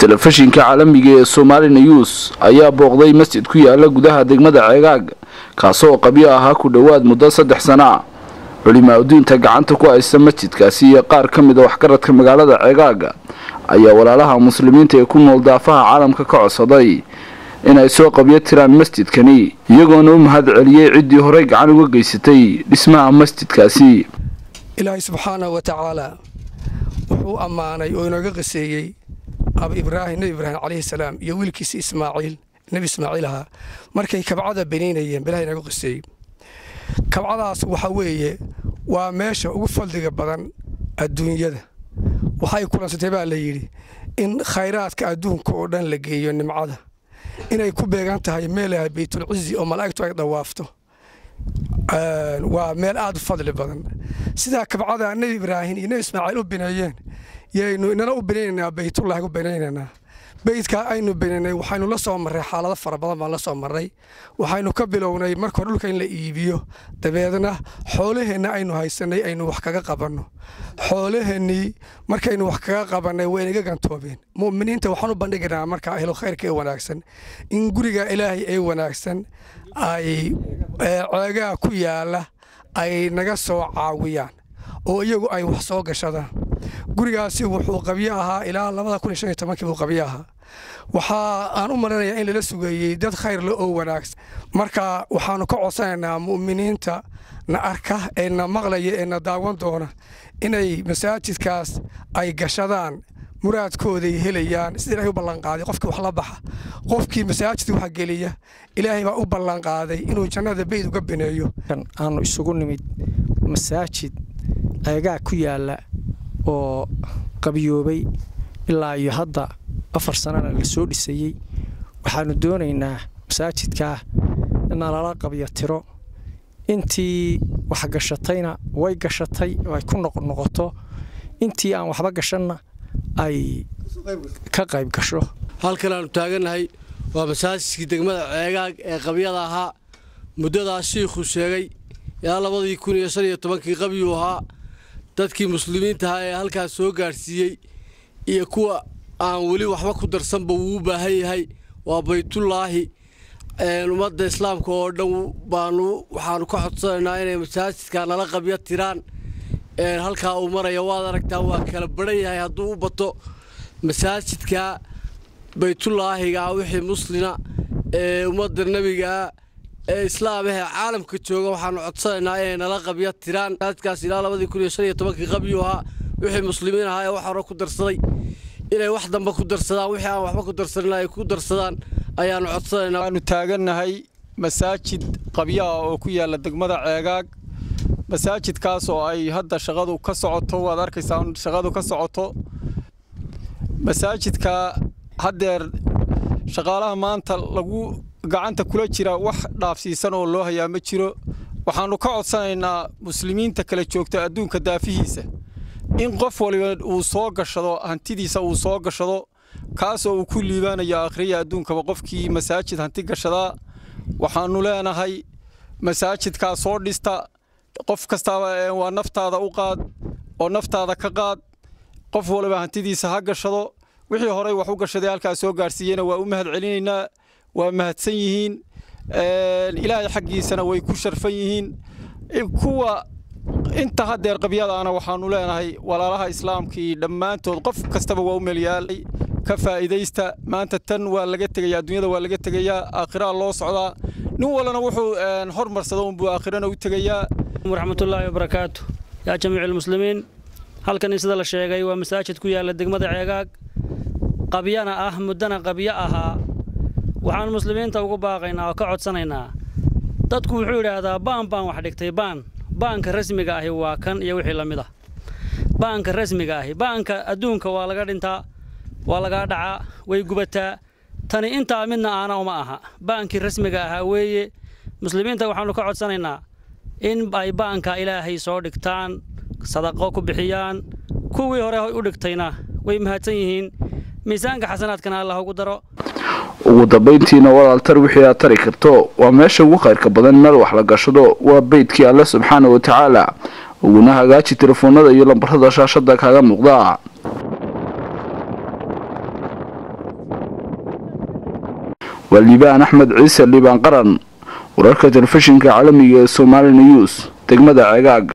telefishinka caalamiga ee somali news ayaa booqday masjid ku yaala gudaha degmada ceegaag kaasoo qabyo ahaa ku dhowaad muddo saddex sana culimaa udiinta gacanta ku haysta masjidkaasi iyo qaar ka mid a waxgaradka magaalada ceegaaga ayaa walaalaha muslimiinta ee ku nool daafaha caalamka ka codsaday inay soo qabyo tiraan masjidkani iyagoona u mahad celiyey ciddii horey gacan uga geysatay dhismaha masjidkaasi ilaahay subxaanahu wa tacaala wuxuu ammaanay oo inooga qaseeyey ab ibraahim nebi ibraahim calayhi salaam iyo wiilkiisa ismaaciil nebi ismaaciil ahaa markay kabcada beniynayeen bilaha inooga qaseeyey kabcadaas waxa weeye waa meesha ugu fadliga badan adduunyada waxay kulansatay baa la yidhi in khayraadka adduunka oo dhan la geeyo nimcada inay ku beegan tahay meelaha baytulcizi oo malaa'igtu ay dhawaafto waa meel aad u fadli badan sidaa kabcada nebi ibraahim iyo nebi ismaaciil u bineeyeen yaynu inana u binaynaynaa baytullahi u binaynaynaa beydkaa aynu binaynay waxaynu la soo marray xaalado fara badan baan la soo marray waxaynu ka bilownay marka hore dhulka in la iibiyo dabeedna xoolaheenna aynu haysanay aynu wax kaga qabanno xoolaheennii markaynu wax kaga qabannay waynaga gantoobeen mu'miniinta waxaan u bandhigaynaa marka ahlo khayrka ee wanaagsan in guriga ilaahay ee wanaagsan ay ceegaa ku yaalla ay naga soo caawiyaan oo iyagu ay wax soo gashadaan gurigaasi wuxuu qabyo ahaa ilaa labada kun iyo shan iyo tobankii buu qabyo ahaa waxaa aan u malinayaa in lala sugeeyey dad khayr le oo wanaagsan marka waxaannu ka codsanaynaa mu'miniinta na arka ee na maqlaya ee na daawan doona inay masaajidkaas ay gashadaan muraadkooday helayaan sida ilahay u ballanqaaday qofkii wax la baxa qofkii masaajidka wax geliya ilaahay baa u ballanqaaday inuu jannada beyd uga bineeyo aanu isugu nimid masaajid ceegaa ku yaalla oo qabyoobay ilaa iyo hadda afar sanana la soo dhisayey waxaannu doonaynaa masaajidkaa inna lala qabyo tiro intii wax gashatayna way gashatay oo ay ku noqnoqoto intii aan waxba gashanna ay ka qayb gasho halkan aanu taagannahay waa masaajidkii degmada ceegaag ee qabyada ahaa muddadaas shiikhuu sheegay ilaa labadii kun iyo shan iyo tobankii qabyuu ahaa dadkii muslimiinta ahaa ee halkaas soo gaadhsiiyey iyo kuwa aan weli waxba ku darsanba wuu u baahan yahay waa baytullaahi ummadda islaamka oo dhan baanu waxaanu ka codsanaynaa inay masaajidka nala qabyo tiraan halkaa uu maraya waad aragtaa waa kala baran yahay hadduu u bato masaajidka baytullaahiga wixii muslina ee ummadda nebigaa ee islaamahee caalamka jooga waxaanu codsanaynaa inay nala qabyo tiraan masaajidkaas ilaa labadii kun iyo shan iyo tobankii qabyuu ahaa wixii muslimiin ahaa ee wax hore ku darsaday inay wax dambe ku darsadaan wixii aan waxba ku darsanin ay ku darsadaan ayaanu codsanaynaa waanu taagannahay masaajid qabyaha oo ku yaalla degmada ceegaag masaajidkaas oo ay hadda shaqadu ka socoto waad arkaysaa shaqadu ka socoto masaajidka haddeer shaqaalaha maanta lagu gacanta kula jira wax dhaafsiisan oo loo hayaa ma jiro waxaannu ka codsanaynaa muslimiinta kala joogta adduunka daafihiisa in qof waliba uu soo gashado hantidiisa uu soo gashado kaasoo uu ku liibaanayo akhriya adduunkaba qofkii masaajid hanti gashadaa waxaannu leenahay masaajidkaa soo dhista qof kastaaba waa naftaada u qaad oo naftaada ka qaad qof waliba hantidiisa ha gashado wixii horey wax u gashaday halkaa soo gaarsiiyeyna waa u mahad celinaynaa waa mahadsan yihiin ilaahay xaggiisana way ku sharfan yihiin kuwa inta haddeer qabyadaana waxaannu leenahay walaalaha islaamkii dhammaantood qof kastaba waa u meelyaalay ka faa'iidaysta maanta tan waa laga tegayaa adduunyada waa laga tegayaa aakhiraa loo socdaa nin walana wuxuu hormarsado unbuu aakhirana u tegayaa waraxmatullaahi wabarakaatu yaa jamiicu almuslimiin halkani sida la sheegay waa masaajid ku yaalla degmada ceegaag qabyana ah muddana qabyo ahaa waxaan muslimiinta ugu baaqaynaa oo ka codsanaynaa dadku wuxuu yidhaahdaa baan baan wax dhigtay baan baanka rasmiga ahi waa kan iyo wixii la mid ah baanka rasmiga ahi baanka adduunka waa laga dhintaa waa lagaa dhacaa way gubataa tani intaa midna aana uma aha baankii rasmiga ahaa weeye muslimiinta waxaannu ka codsanaynaa in ay baanka ilaahay soo dhigtaan sadaqo ku bixiyaan kuwii hore u dhigtayna way mahadsan yihiin miisaanka xasanaadkana allah ugu daro ugu dambayntiina walaaltar wixii aad tari karto waa meesha ugu khayrka badan meel wax la gashado waa beydkii alle subxaana wa tacaala uguna hagaaji telefoonada iyo lambarada shaashada kaaga muuqda waa liibaan axmed ciise liibaan qaran wararka telefishinka caalamiga ee somali news degmada cegaag